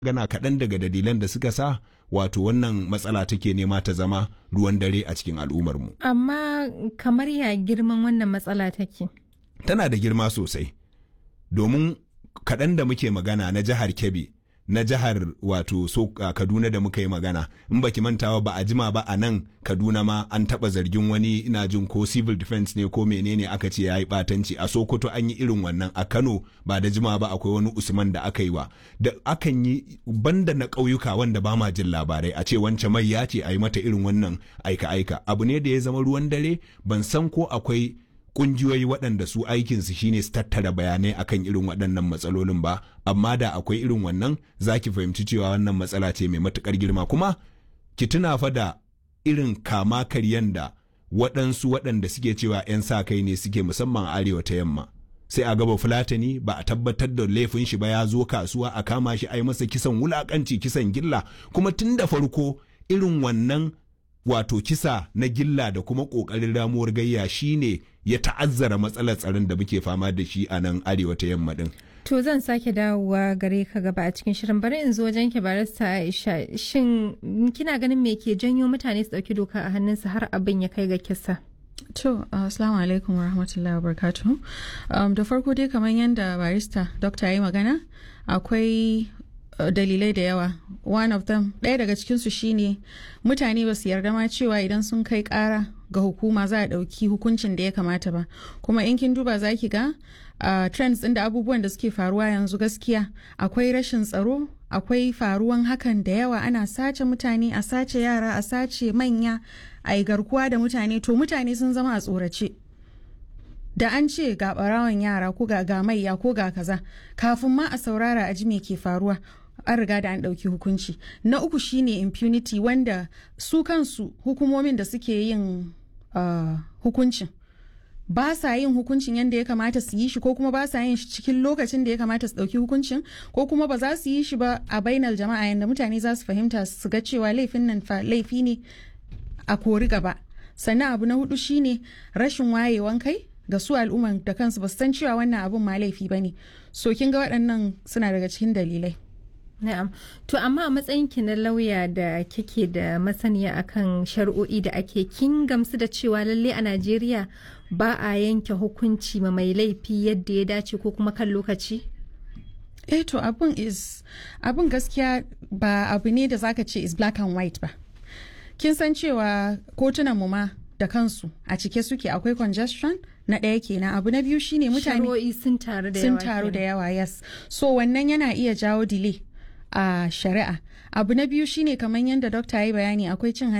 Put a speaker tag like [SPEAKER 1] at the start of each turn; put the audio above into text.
[SPEAKER 1] gana kaɗan daga dalilan da suka sa wato wannan matsala take nema ta zama ruwan dare a cikin al'ummarmu.
[SPEAKER 2] Amma kamar ya girman wannan matsala take?
[SPEAKER 1] Tana da girma sosai, domin kaɗan da muke magana na jihar Kebbi, na jihar wato so uh, Kaduna da muka yi magana, in baki mantawa ba a jima ba a nan Kaduna ma an taɓa zargin wani ina jin ko civil defense ne ko menene aka ce ya yi ɓatanci a Sokoto an yi irin wannan a Kano ba da jima ba akwai wani Usman da aka yi wa da akan yi banda na ƙauyuka wanda ba ma jin labarai a ce wance mai ya ce a yi mata irin wannan aika-aika abu ne da ya zama ruwan dare ban san ko akwai kungiyoyi waɗanda su aikinsu shine su tattara bayanai akan irin waɗannan matsalolin ba amma da akwai irin wannan za ki fahimci cewa wannan matsala ce mai matuƙar girma kuma ki tuna fa da irin kama karyan da waɗansu waɗanda suke cewa 'yan sa kai ne suke musamman arewa ta yamma sai a gaba fulatani ba a tabbatar da laifin shi ba ya zo kasuwa a kama shi a yi masa kisan wulakanci kisan gilla kuma tun da farko irin wannan wato kisa na gilla da kuma ƙoƙarin ramuwar gayya shine ya ta'azzara matsalar tsaron da muke fama da shi a nan arewa ta yamma din.
[SPEAKER 2] To zan sake dawowa gare ka gaba a cikin shirin bari in zo wajen ki barista Aisha shin kina ganin me ke janyo mutane su dauki doka a hannunsu har abin ya kai ga kisa?
[SPEAKER 3] To, assalamu alaikum wa rahmatullahi wa barakatuhu. Um, da farko dai kamar yadda barista dokta ya yi magana akwai uh, dalilai da yawa. One of them, ɗaya daga cikinsu shine mutane ba su yarda ma cewa idan sun kai ƙara ga hukuma za a ɗauki hukuncin da ya kamata ba. Kuma in kin duba za ki ga uh, trends ɗin da abubuwan da suke faruwa yanzu gaskiya akwai rashin tsaro akwai faruwan hakan da yawa ana sace mutane a sace yara a sace manya a yi garkuwa da mutane to mutane sun zama a tsorace da an ce ga barawan yara ko ga ga maiya ko ga kaza kafin ma a saurara a ji me ke faruwa an riga da an ɗauki hukunci na uku shine impunity wanda su kansu hukumomin da suke yin uh, hukuncin ba sa yin hukuncin yadda ya kamata su yi shi ko kuma ba sa yin shi cikin lokacin da ya kamata su ɗauki hukuncin ko kuma ba za su yi shi ba a bainar jama'a yadda mutane za su fahimta su ga cewa laifin nan fa laifi ne a kori gaba sannan abu na hudu shine rashin wayewan kai ga su al'umman da kansu ba su san cewa wannan abun ma laifi ba ne so kin ga waɗannan suna daga cikin dalilai
[SPEAKER 2] Na'am. To amma a matsayin ki na lauya da kike da masaniya akan shari'o'i da ake kin gamsu da cewa lalle a Najeriya ba a yanke hukunci ma mai laifi yadda ya dace ko kuma kan lokaci?
[SPEAKER 3] Eh to abun is abun gaskiya ba abu ne da zaka ce is black and white ba. Kin san cewa kotunan mu ma da kansu a cike suke akwai congestion na ɗaya kenan abu na biyu shine mutane
[SPEAKER 2] Shari'o'i sun taru da yawa.
[SPEAKER 3] sun taru da yawa yes so wannan yana iya jawo delay a shari'a abu na biyu shine kamar yadda dokta ya yi bayani akwai cin